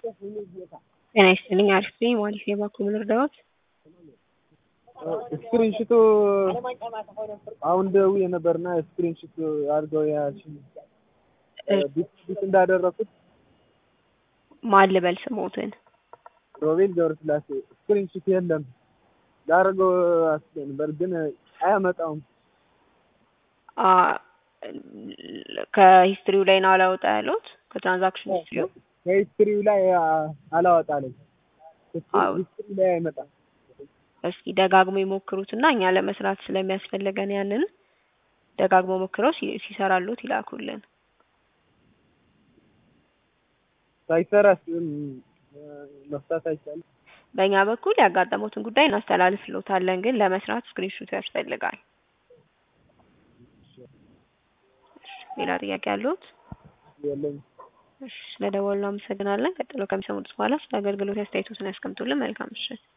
ጤና ይስጥልኝ አሪፍ ነኝ ዋሊስ የባንኩ ልርዳዎት? ስክሪንሽቱ አሁን ደውዬ ነበርና ስክሪንሽት አድርገው ያልሽኝ ቢት እንዳደረኩት ማን ልበል ስሞትን? ሮቤል ገብረስላሴ ስክሪንሽት የለም ላደርገው አስቤ ነበር ግን አያመጣውም። አ ከሂስትሪው ላይ ነው አላወጣ ያሉት ከትራንዛክሽን ሂስትሪው ከሂስትሪው ላይ አላወጣልኝ አዎ። ሂስትሪ ላይ አይመጣም። እስኪ ደጋግሞ ይሞክሩትና እኛ ለመስራት ስለሚያስፈልገን ያንን ደጋግሞ ሞክረው ሲ- ሲሰራሉት ይላኩልን። ሳይሰራስ መፍታት አይቻልም። በእኛ በኩል ያጋጠሙትን ጉዳይ እናስተላልፍሎታለን፣ ግን ለመስራት ስክሪንሹት ያስፈልጋል። ሌላ ጥያቄ ያሉት? የለኝም። እሺ፣ ስለደወሉ አመሰግናለን። ቀጥሎ ከሚሰሙት በኋላ ስለ አገልግሎት አስተያየቶትን ያስቀምጡልን። መልካም ምሽት።